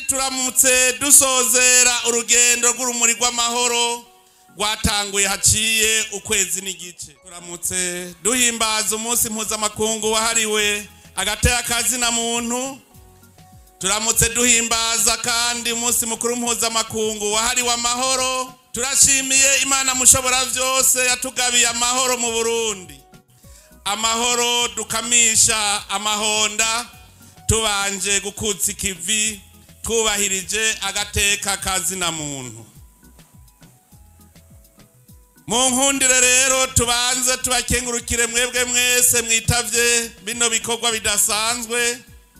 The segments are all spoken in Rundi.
turamutse dusozera urugendo rw'urumuri rw'amahoro rwatanguye haciye ukwezi n'igice turamutse duhimbaza umunsi mpuzamakungu wahariwe agatera kazina muntu turamutse duhimbaza kandi umunsi mukuru mpuzamakungu wahariwe amahoro turashimiye imana mushobora byose yatugabiye amahoro mu burundi amahoro dukamisha amahonda tubanje gukutsa ikivi twubahirije agateka kazina muntu mu nkundire rero tubanze tubakengurukire mwebwe mwese mwitavye bino bikorwa bidasanzwe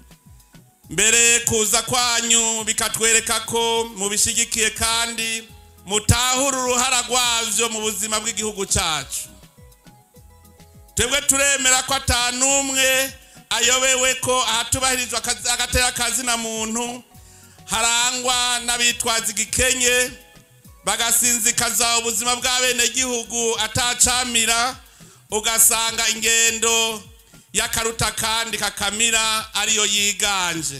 mbere kuza kwanyu bikatwereka ko mubishigikiye kandi mutahura uruhara rwavyo mu buzima bw'igihugu cacu twebwe turemera ko ata n'umwe ayobewe ko ahatubahirizwa agatera kazina muntu harangwa n'abitwaza igikenye bagasinzikaza ubuzima bw'abenegihugu atacamira ugasanga ingendo y'akaruta kandi kakamira ariyo yiganje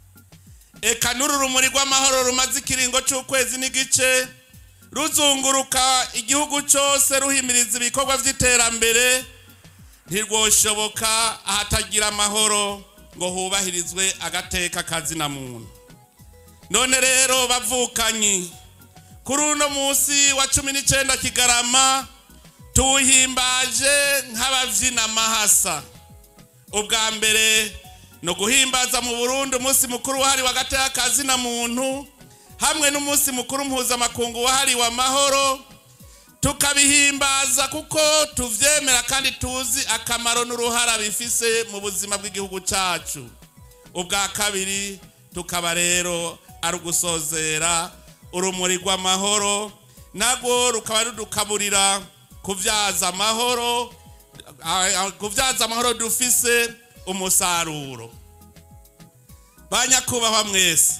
eka n'uru rumuri rw'amahoro rumaze ikiringo cy'ukwezi n'igice ruzunguruka igihugu cyose ruhimiriza ibikorwa by'iterambere ntirwoshoboka ahatagira amahoro ngo hubahirizwe agateka kazina muntu none rero bavukanyi kuri uno munsi wa cumi n'icyenda kigarama tuwuhimbaje nk'ababyina amahasa ubwa mbere ni uguhimbaza mu burundi umunsi mukuru wahariwe agateka kazina muntu hamwe n'umunsi mukuru mpuzamakungu wahariwe amahoro tukabihimbaza kuko tuvyemera kandi tuzi akamaro n'uruhara bifise mu buzima bw'igihugu cacu ubwa kabiri tukaba rero ari ugusozera urumuri rw'amahoro nagwo rukaba rudukaburira kuvyaza amahoro kuvyaza amahoro dufise umusaruro banyakubahwa mwese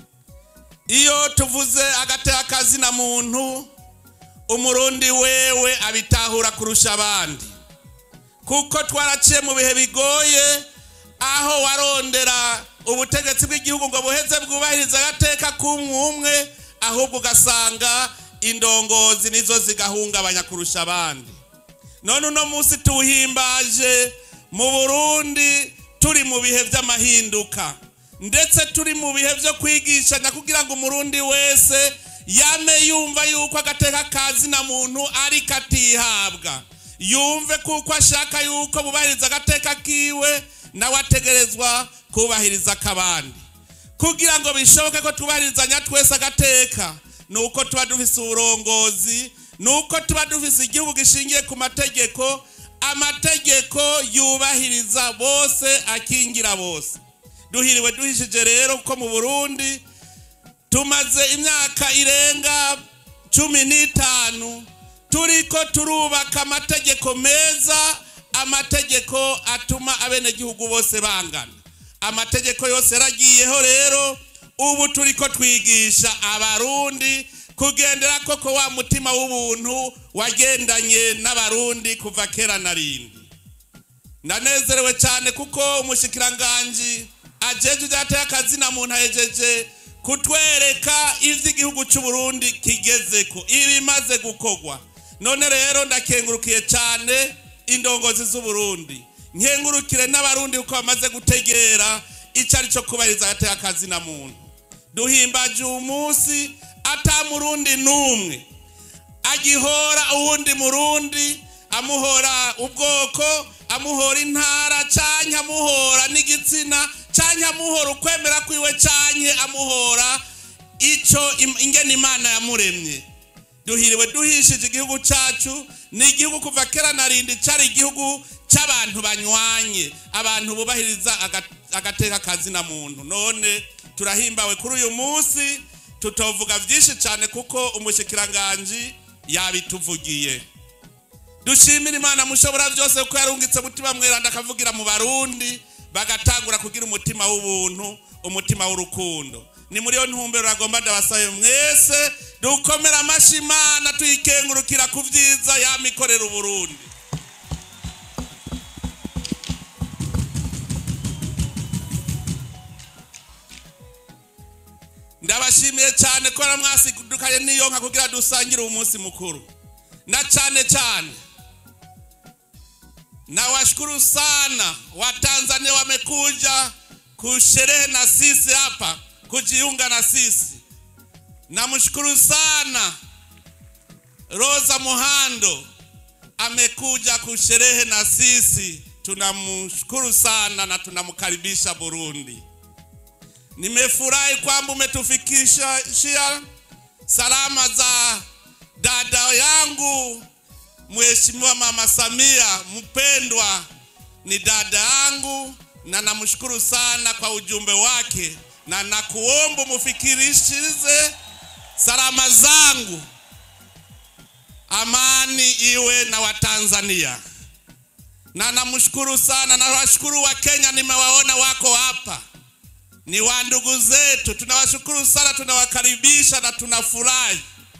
iyo tuvuze agateka kazina muntu umurundi wewe abitahura kurusha abandi kuko twaraciye mu bihe bigoye aho warondera ubutegetsi bw'igihugu ngo buheze bwubahirize agateka k'umwe ahubwo ugasanga indongozi nizo zigahungabanya kurusha abandi none uno munsi tuwuhimbaje mu burundi turi mu bihe by'amahinduka ndetse turi mu bihe byo kwigishanya kugira ngo umurundi wese yame yumva yuko agateka kazina muntu ari katihabwa yumve kuko ashaka yuko bubahiriza agateka kiwe nawe ategerezwa kubahiriza akabandi kugira ngo bishoboke ko tubahirizanya twese agateka ni uko tuba dufise uburongozi ni uko tuba dufise igihugu gishingiye ku mategeko amategeko yubahiriza bose akingira bose duhiriwe duhishije rero ko mu burundi tumaze imyaka irenga cumi n'itanu turiko turubaka amategeko meza amategeko atuma abenegihugu bose bangana amategeko yose yaragiyeho rero ubu turiko twigisha abarundi kugendera koko wa mutima w'ubuntu wagendanye n'abarundi kuva kera na rindi ndanezerewe cyane kuko umushikiranganji ajeje ibyateye akazina muntu ahejeje kutwereka ivyo igihugu c'uburundi kigezeko ibimaze gukorwa none rero ndakengurukiye cyane indongozi z'uburundi nkengurukire n'abarundi kuko bamaze gutegera icyo ari cyo kubahiriza agateka akazina muntu duhimbaje uyu munsi ata murundi n'umwe agihora uwundi murundi amuhora ubwoko amuhora intara canke amuhora n'igitsina canke amuhora ukwemera kwiwe canke amuhora ico ingene imana yamuremye duhiriwe duhishije igihugu cacu ni igihugu kuva kera na rindi cari igihugu c'abantu banywanye abantu bubahiriza agateka kazina muntu none turahimbawe kuri uyu munsi tutovuga byinshi cyane kuko umushikiranganji yabituvugiye dushimira imana mushobora byose kuko yarungitse mutima mweranda akavugira mu barundi bagatangura kugira umutima w'ubuntu umutima w'urukundo ni muri iyo ntumbero agomba ndabasabe mwese dukomera amashyi imana tuyikengurukira ku byiza yamikorera uburundi ndabashimiye cyane ko mwasidukaye n'iyo nka kugira dusangire uwo munsi mukuru na cyane cyane nawashukuru sana watanzania wamekuja kusherehe na sisi hapa kujiunga na sisi namshukuru sana rosa muhando amekuja kusherehe na sisi tunamshukuru sana na tunamkaribisha burundi nimefurahi kwamba umetufikishia salama za dada yangu Mheshimiwa Mama Samia mpendwa, ni dada yangu na namshukuru sana kwa ujumbe wake, na nakuomba mufikirishirize salama zangu. Amani iwe na Watanzania, na namshukuru sana na washukuru wa Kenya, nimewaona wako hapa, ni wa ndugu zetu. Tunawashukuru sana, tunawakaribisha na tunafurahi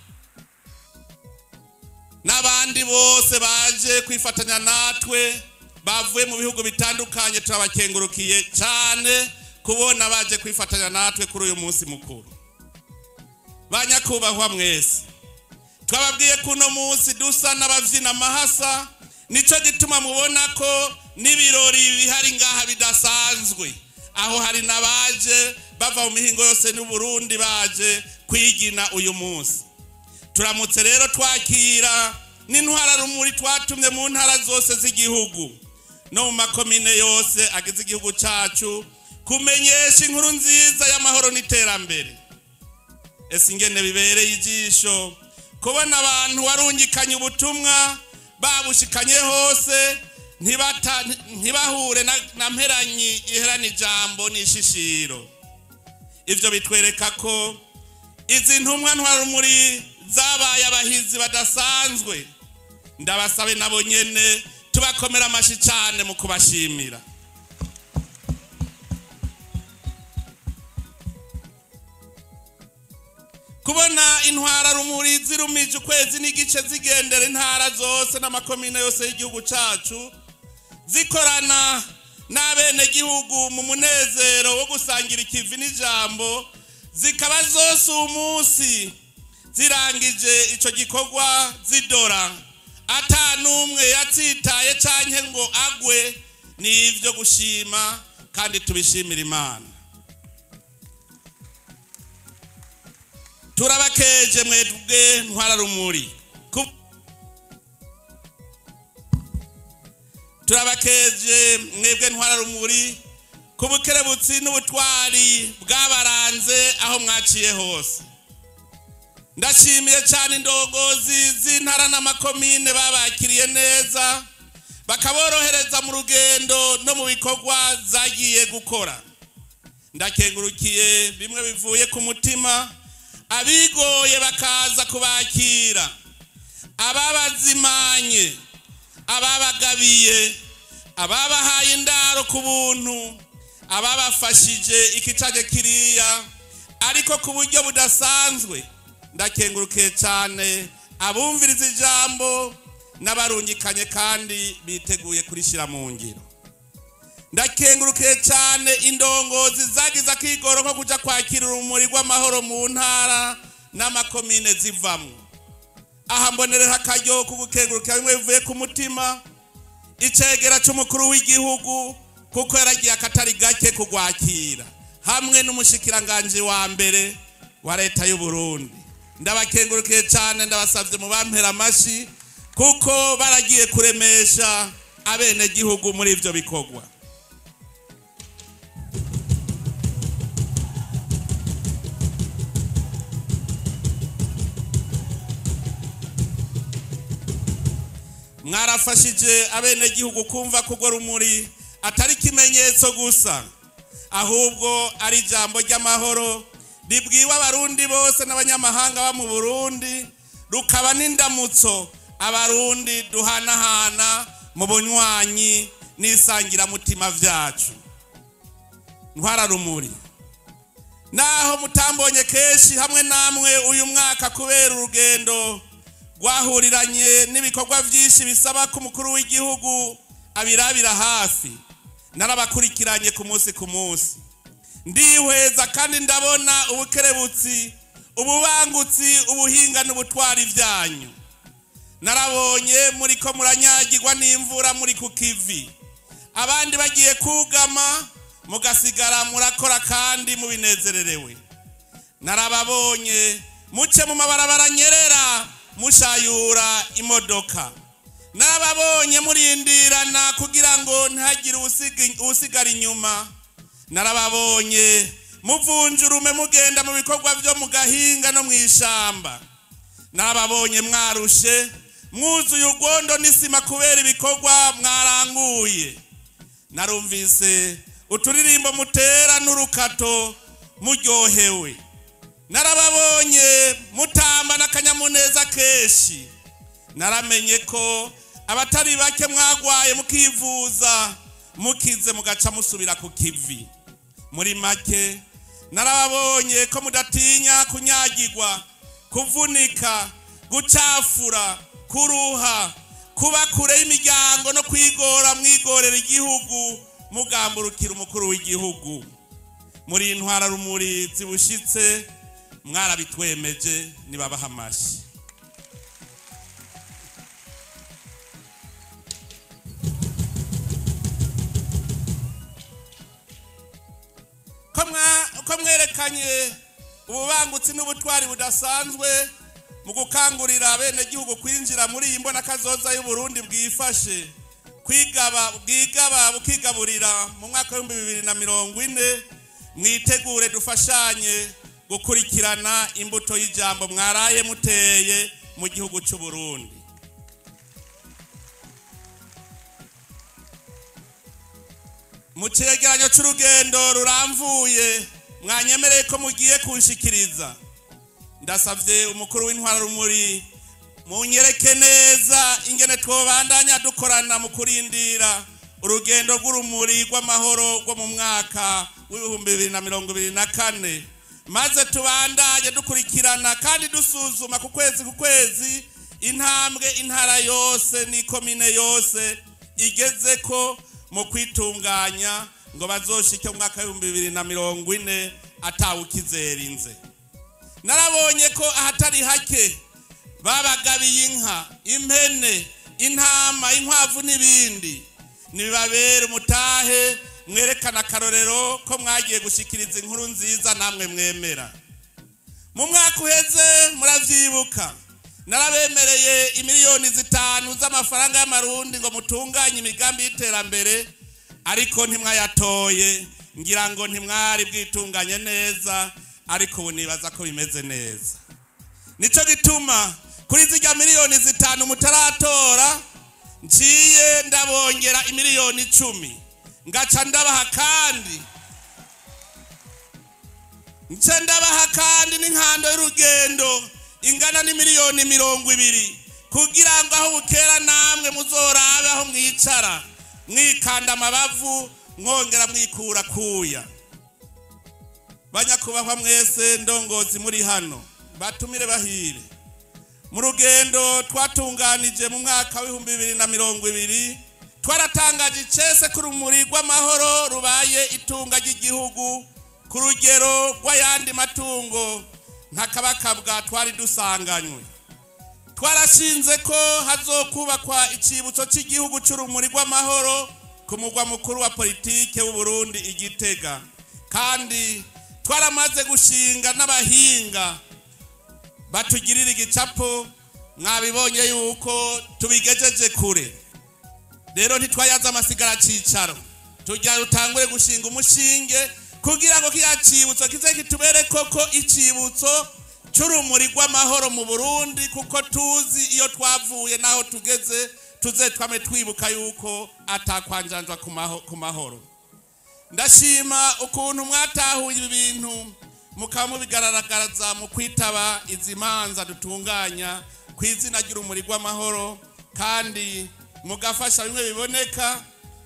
n'abandi bose baje kwifatanya natwe bavuye mu bihugu bitandukanye turabakengurukiye cyane kubona baje kwifatanya natwe kuri uyu munsi mukuru banyakubahwa mwese twababwiye ko uno munsi dusa n'ababyina amahasa nicyo gituma mubona ko n'ibirori bihari ngaha bidasanzwe aho hari n'abaje bava mu mihingo yose n'uburundi baje kwigina uyu munsi turamutse rero twakira n'intwara rumuri twatumye mu ntara zose z'igihugu no mu makomine yose agize igihugu cyacu kumenyesha inkuru nziza y'amahoro n'iterambere ese ingene bibereye ijisho kubona abantu warungikanye ubutumwa babushikanye hose ntibahure na mperanyi iherana ijambo n'ishishiro ibyo bitwereka ko izi ntumwa ntwarumuri zabaye abahizi badasanzwe ndabasabe nabo nyene tubakomera amashyi cyane mu kubashimira kubona intwara rumuri zirumije ukwezi n'igice zigendera intara zose n'amakomine yose y'igihugu cyacu zikorana n'abenegihugu mu munezero wo gusangira ikivi n'ijambo zikaba zose umunsi zirangije icyo gikorwa zidora ata n'umwe yatsitaye cyangwa ngo agwe ni ibyo gushima kandi tubishimira imana turabakeje mwebwe ntwararumuri turabakeje mwebwe ntwararumuri ku bukerebutsi n'ubutwari bwabaranze aho mwaciye hose ndashimiye cyane indongozi z'intara n'amakomine babakiriye neza bakaborohereza mu rugendo no mu bikorwa zagiye gukora ndakengurukiye bimwe bivuye ku mutima abigoye bakaza kubakira ababazimanye ababagabiye ababahaye indaro ku buntu ababafashije ikicaje kiriya ariko ku buryo budasanzwe ndakengurukiye cyane abumviriza ijambo n'abarungikanye kandi biteguye kurishyira mu ngiro ndakengurukiye cyane indongozi zagize akigoro ko kujya kwakira urumuri rw'amahoro mu ntara n'amakomine zivamo aha mbonerera akaryo ko gukengurukira bimwe bivuye ku mutima icegera cy'umukuru w'igihugu kuko yaragiye akatari gake kugwakira hamwe n'umushikiranganji wa mbere wa leta y'u Burundi ndabakengurukiye cyane ndabasabye mu bampera amashyi kuko baragiye kuremesha abenegihugu muri ibyo bikorwa mwarafashije abenegihugu kumva ko urwo rumuri atari ikimenyetso gusa ahubwo ari ijambo ry'amahoro ribwiwe abarundi bose n'abanyamahanga bo mu burundi rukaba n'indamutso abarundi duhanahana mu bunywanyi n'isangiramutima byacu ntwararumuri naho mutambonye kenshi hamwe namwe uyu mwaka kubera urugendo rwahuriranye n'ibikorwa byinshi bisaba ko umukuru w'igihugu abirabira hafi narabakurikiranye ku munsi ku munsi ndihweza kandi ndabona ubukerebutsi ububangutsi ubuhinga n'ubutwari byanyu narabonye muri ko muranyagirwa n'imvura muri ku kivi abandi bagiye kugama mugasigara murakora kandi mubinezererewe narababonye muce mu mabarabara nyerera mushayura imodoka narababonye murindirana kugira ngo ntihagire usigara inyuma narababonye muvunjurume mugenda mu bikorwa byo mu gahinga no mu ishamba narababonye mwarushe mwuzuye urwondo n'isima kubera ibikorwa mwaranguye narumvise uturirimbo mutera n'urukato muryohewe narababonye mutamba n'akanyamuneza kenshi naramenye ko abatari bake mwagwaye mukivuza mukize mugaca musubira ku kivi muri make narababonye ko mudatinya kunyagirwa kuvunika gucafura kuruha kuba kure y'imiryango no kwigora mwigorera igihugu mugamburukira umukuru w'igihugu muri intwara rumuri zibushitse mwarabitwemeje nibabaha amashyi ko mwerekanye ububangutsi n'ubutwari budasanzwe mu gukangurira abenegihugu kwinjira muri iyi mbonakazoza y'uburundi bwifashe kwigaba bwigaba bukigaburira mu mwaka w'ibihumbi bibiri na mirongo ine mwitegure dufashanye gukurikirana imbuto y'ijambo mwaraye muteye mu gihugu cy'u Burundi mu cyegeranyo cy'urugendo ruramvuye mwanyemereye ko mugiye kunshikiriza ndasabye umukuru w'intwara rumuri munyereke neza ingene twobandanya dukorana mu kurindira urugendo rw'urumuri rw'amahoro rwo mu mwaka w'ibihumbi bibiri na mirongo ibiri na kane maze tubandanye dukurikirana kandi dusuzuma ku kwezi ku kwezi intambwe intara yose n'ikomine yose igeze ko mu kwitunganya ngo bazoshike mu mwaka w'ibihumbi bibiri na mirongo ine atawukizerinze narabonye ko ahatari hake babagabiye inka impene intama inkwavu n'ibindi nibibabere umutahe mwerekana akarorero ko mwagiye gushyikiriza inkuru nziza namwe mwemera mu mwaka uheze muravyibuka narabemereye imiliyoni zitanu z'amafaranga y'amarundi ngo mutunganye imigambi y'iterambere ariko ntimwayatoye ngira ngo ntimwari bwitunganye neza ariko ubu nibaza ko bimeze neza nicyo gituma kuri zijya miliyoni zitanu mutaratora nciye ndabongera imiliyoni icumi ngaca ndabaha kandi nce ndabaha kandi n'inkando y'urugendo ingana n'imiliyoni mirongo ibiri kugira ngo aho bukera namwe muzorabe aho mwicara mwikanda amabavu mwongera mwikura kuya banyakubahwa mwese ndongozi muri hano batumire bahire mu rugendo twatunganije mu mwaka w'ibihumbi bibiri na mirongo ibiri twaratangaje icese ko urumuri rw'amahoro rubaye itunga ry'igihugu ku rugero rw'ayandi matungo ntakabakabwa twari dusanganywe twarashinze ko hazokubakwa icyibutso cy'igihugu cy'urumuri rw'amahoro ku mugwa mukuru wa politike w'uburundi igitega kandi twaramaze gushinga n'abahinga batugirira igicapo mwabibonye yuko tubigejeje kure rero ntitwayaze amasigara cyicaro tujya rutangure gushinga umushinge kugira ngo kiriya cyibutso kize kitubere koko icyibutso cy'urumuri rw'amahoro mu burundi kuko tuzi iyo twavuye n'aho tugeze tuze twame twibuka yuko atakwanjanjwa ku mahoro ndashima ukuntu mwatahuye ibi bintu mukaba mubigaragaza mu kwitaba izi manza dutunganya ku izina ry'urumuri rw'amahoro kandi mugafasha bimwe biboneka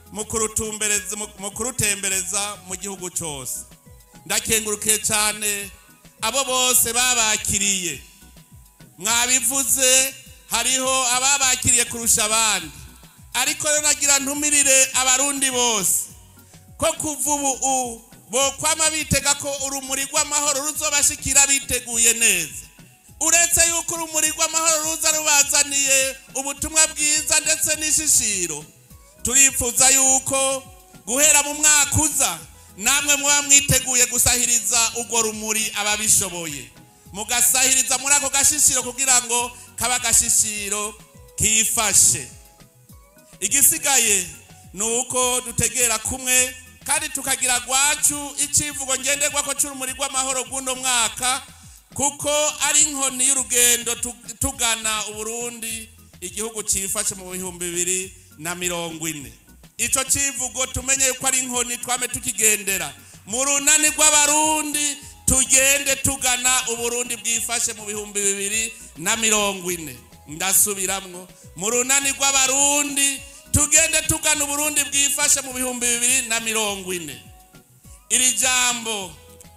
mu kurutembereza mu gihugu cyose ndakengurukiye cyane abo bose babakiriye mwabivuze hariho ababakiriye kurusha abandi ariko rero nagira ntumirire abarundi bose ko kuva ubu bokwama bitega ko urumuri rw'amahoro ruzobashikira biteguye neza uretse yuko urumuri rw'amahoro ruza rubazaniye ubutumwa bwiza ndetse n'ishishiro turifuza yuko guhera mu mwaka uza namwe muba mwiteguye gusahiriza urwo rumuri ababishoboye mugasahiriza muri ako gashishiro kugira ngo kaba agashishiro kifashe igisigaye ni uko dutegera kumwe kandi tukagira gwacu icivugo ngenderwako c'urumuri rw'amahoro rw'uno mwaka kuko ari inkoni y'urugendo tugana uburundi igihugu cifashe mu bihumbi bibiri na mirongo ine ico civugo tumenye yuko ari inkoni twame tukigendera mu runani rw'abarundi tugende tugana uburundi bwifashe mu bihumbi bibiri na mirongo ine ndasubiramwo mu runani rw'abarundi tugende tugana uburundi bwifashe mu bihumbi bibiri na mirongo ine iri jambo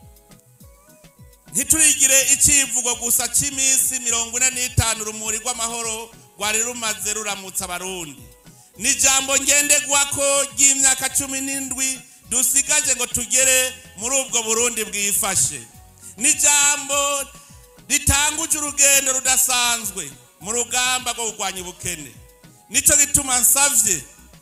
ntiturigire icivugo gusa cy'iminsi mirongo ine n'itanu urumuri rw'amahoro rwari rumaze ruramutsa abarundi ni ijambo ngenderwako ry'imyaka cumi n'indwi dusigaje ngo tugere muri ubwo burundi bwifashe ni ijambo ritanguje urugendo rudasanzwe mu rugamba rwo kurwanya ubukene nicyo gituma nsabye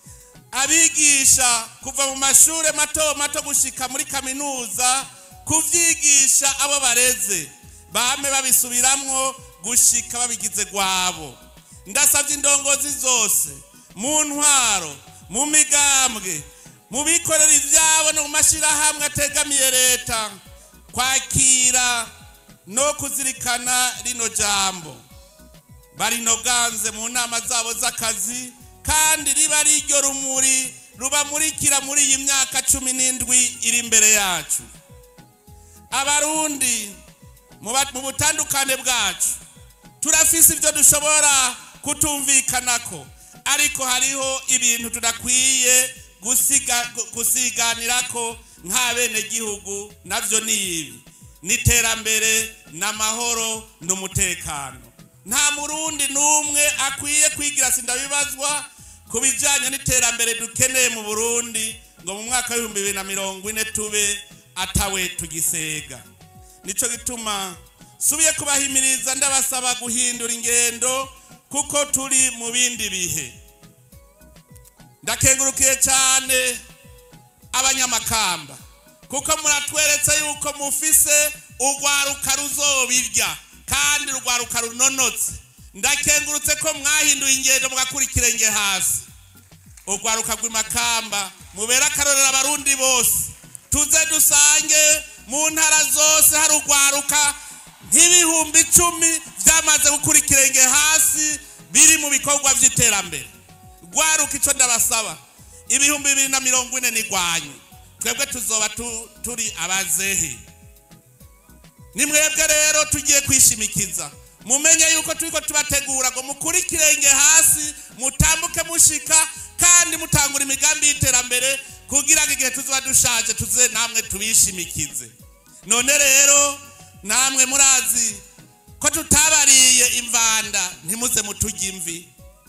abigisha kuva mu mashuri mato mato gushika muri kaminuza kubyigisha abo bareze bame babisubiramwo gushika babigize gwabo ndasabye indongozi zose mu ntwaro mu migambwe mu bikorera ibyabo no mu mashyirahamwe ategamiye leta kwakira no kuzirikana rino jambo barinoganze mu nama zabo z'akazi kandi riba ari iryo rumuri rubamurikira muri iyi myaka cumi n'indwi iri imbere yacu abarundi mu butandukane bwacu turafise ibyo dushobora kutumvikanako ariko hariho ibintu tudakwiye gusiganirako nk'abenegihugu nabyo ni ibi n'iterambere n'amahoro n'umutekano nta murundi n'umwe akwiye kwigira sindabibazwa ku bijyanye n'iterambere dukeneye mu burundi ngo mu mwaka w'ibihumbi bibiri na mirongo ine tube atawe tugisega nicyo gituma subiye kubahimiriza ndabasaba guhindura ingendo kuko turi mu bindi bihe ndakengurukiye cyane abanyamakamba kuko muratweretse yuko mufise urwaruka ruzobirya kandi urwaruka runonotse ndakengurutse ko mwahinduye ingendo mugakura ikirenge hasi urwaruka rw'imakamba mubere akarorero abarundi bose tuze dusange mu ntara zose hari urwaruka nk'ibihumbi icumi byamaze gukura ikirenge hasi biri mu bikorwa by'iterambere rwaruka icyo ndabasaba ibihumbi bibiri na mirongo ine n'irwanyu twebwe tuzoba turi abazehe ni mwebwe rero tugiye kwishimikiza mumenye yuko turi ko tubategura ngo mukure ikirenge hasi mutambuke mushika kandi mutangura imigambi y'iterambere kugira ngo igihe tuzuba dushaje tuze namwe tubishimikize none rero namwe murazi ko tutabariye imvanda ntimuze mutujye imvi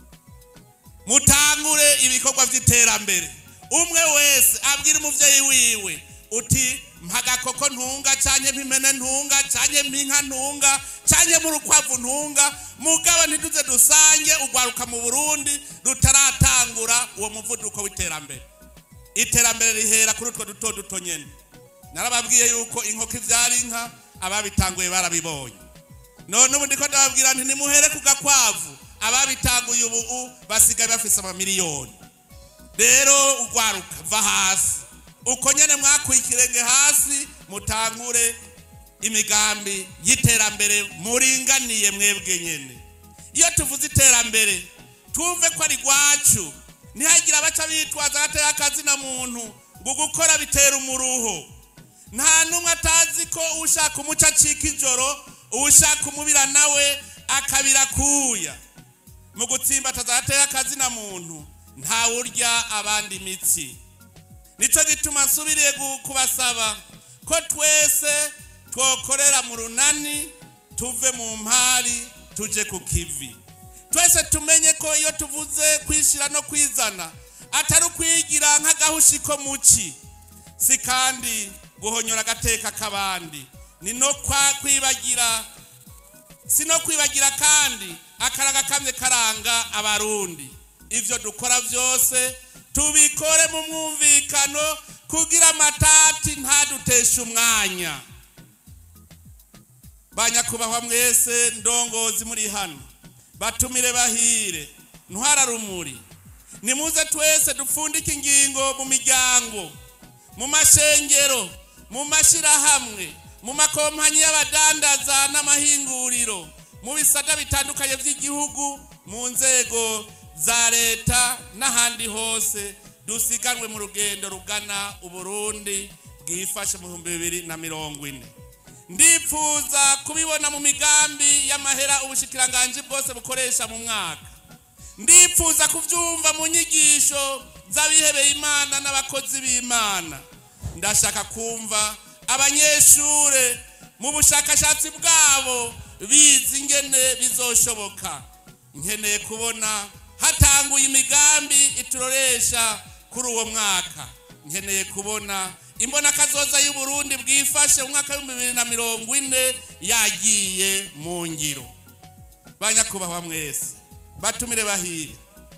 mutangure ibikorwa by'iterambere umwe wese abwira umubyeyi wiwe uti mpagakoko ntunga cyane mpimene ntunga cyane mpinka ntunga cyane mu rukwavu ntunga mugabo ntiduze dusange urwaruka mu burundi rutaratangura uwo muvuduko w'iterambere iterambere rihera kuri utwo duto duto nyine narababwiye yuko inkoko ibyara inka ababitanguye barabibonye none ubu ndiko ndababwira nti nimuhere ku gakwavu ababitanguye ubu basigaye bafise amamiliyoni rero urwaruka va hasi uko nyine mwakuye ikirenge hasi mutangure imigambi y'iterambere muringaniye mwebwe nyine iyo tuvuze iterambere twumve ko ari rwacu ntihagire abaca bitwaza agatera akazina muntu ngo gukora bitera umuruho nta n'umwe atazi ko ushaka umuco acika ijoro ushaka umubira nawe akabira kuya mu gutsimbataza agatera akazina muntu ntawurya abandi imitsi nicyo gituma nsubiriye kubasaba ko twese twokorera mu runani tuve mu mpari tuje ku kivi twese tumenye ko iyo tuvuze kwishyira no kwizana atari ukwigira nk'agahushi ko muci si kandi guhonyora agateka k'abandi ni no kwa kwibagira si no kwibagira kandi akaraga kamwe karanga abarundi ibyo dukora byose tubikore mu mwumvikano kugira amatati ntaduteshe umwanya banyakubahwa mwese ndongozi muri hano batumire bahire ntwararumuri nimuze twese dupfundike ingingo mu miryango mu mashengero mu mashyirahamwe mu makompanyi y'abadandaza n'amahinguriro mu bisata bitandukanye by'igihugu mu nzego za leta n'ahandi hose dusiganwe mu rugendo rugana uburundi bwifashe mu bihumbi bibiri na mirongo ine ndipfuza kubibona mu migambi y'amahera ubushikiranganji bwose bukoresha mu mwaka ndipfuza kubyumva mu nyigisho z'abihebeye imana n'abakozi b'imana ndashaka kumva abanyeshure mu bushakashatsi bwabo bizi ingene bizoshoboka nkeneye kubona hatanguye imigambi ituroresha kuri uwo mwaka nkeneye kubona imbona kazoza y'uburundi bwifashe mu mwaka w'ibihumbi bibiri na mirongo ine yagiye mu ngiro banyakubahwa mwese batumire bahire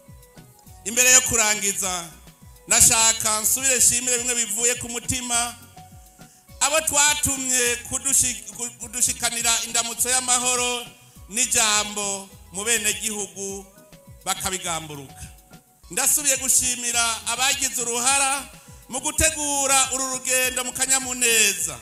imbere yo kurangiza nashaka nsubire nshimire bimwe bivuye ku mutima abo twatumye kudushikanira indamutso y'amahoro n'ijambo mu bene gihugu bakabigamburuka ndasubiye gushimira abagize uruhara mu gutegura uru rugendo mu kanyamuneza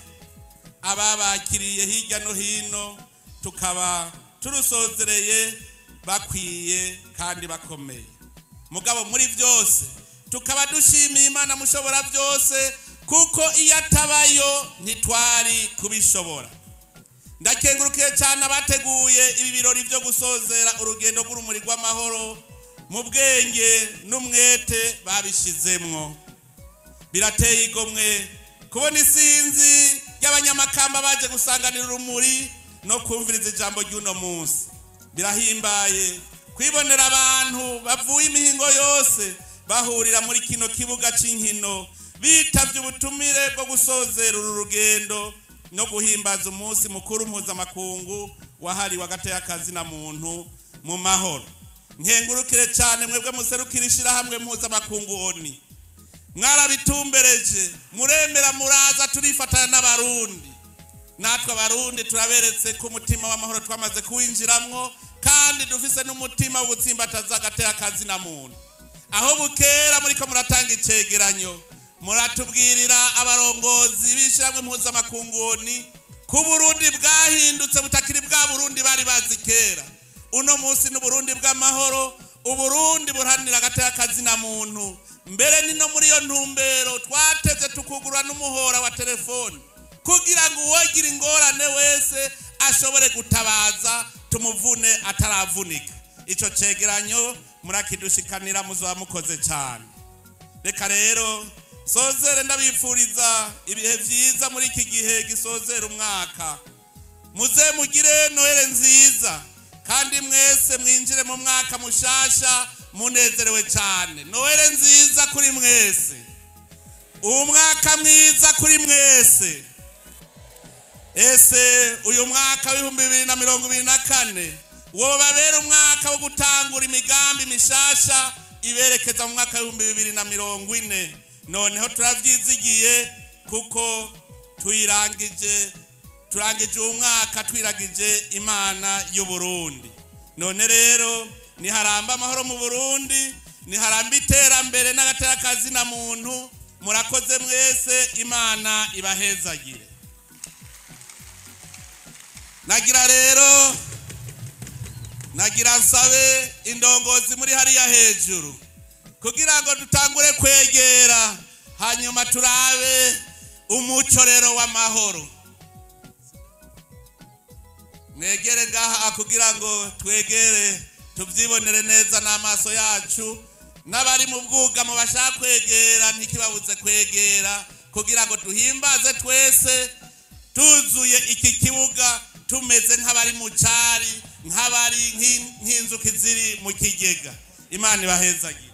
ababakiriye hirya no hino tukaba turusozereye bakwiye kandi bakomeye mugabo muri byose tukaba dushimiye imana mushobora byose kuko iyo atabayo ntitwari kubishobora ndakengurukiye cyane abateguye ibi birori byo gusozera urugendo rw'urumuri rw'amahoro mu bwenge n'umwete babishizemwo birateye igomwe kubona isinzi ry'abanyamakamba baje gusanganira urumuri no kumviriza ijambo ry'uno munsi birahimbaye kwibonera abantu bavuye imihingo yose bahurira muri kino kibuga cy'inkino bitavye ubutumire bwo gusozera uru rugendo no guhimbaza umunsi mukuru mpuzamakungu wahariwe agateka na muntu mu mahoro nkengurukire cyane mwebwe muserukira ishyirahamwe mpuzamakungu oni mwarabitumbereje muremera muraza turifatanya n'abarundi natwe abarundi turaberetse ko umutima w'amahoro twamaze kuwinjiramwo kandi dufise n'umutima w'ubutsimbataza agateka na muntu aho bukera muriko muratanga icegeranyo muratubwirira abarongozi b'ishyirahamwe mpuzamakunguni ko uburundi bwahindutse butakiri bwa burundi bari bazi kera uno munsi n'uburundi bw'amahoro uburundi buharanira agateka na muntu mbere ni no muri iyo ntumbero twateze tukugurura n'umuhora wa telefoni kugira ngo uwogira ingorane wese ashobore gutabaza tumuvune ataravunika icyo cegeranyo murakidushikanira muzaba mukoze cyane reka rero sozere ndabifuriza ibihe byiza muri iki gihe gisozera umwaka muze mugire noheli nziza kandi mwese mwinjire mu mwaka mushasha munezerewe cyane noheli nziza kuri mwese umwaka mwiza kuri mwese ese uyu mwaka w'ibihumbi bibiri na mirongo ibiri na kane wobabera umwaka wo gutangura imigambi mishasha iberekeza mu mwaka w'ibihumbi bibiri na mirongo ine noneho turabyizigiye kuko tuyirangije turangije uwo mwaka twiragije imana y'uburundi none rero niharamba amahoro mu burundi niharamba iterambere n'agateka na muntu murakoze mwese imana ibahezagire nagira rero nagira nsabe indongozi muri hariya hejuru kugira ngo dutangure kwegera hanyuma turabe umuco rero w'amahoro mwegere ngaha kugira ngo twegere tubyibonere neza n'amaso yacu n'abari mu bwugamo bashaka kwegera ntikibabuze kwegera kugira ngo duhimbaze twese tuzuye iki kibuga tumeze nk'abari mu cyari nk'abari nk'inzuki ziri mu kigega imana ibahezagiye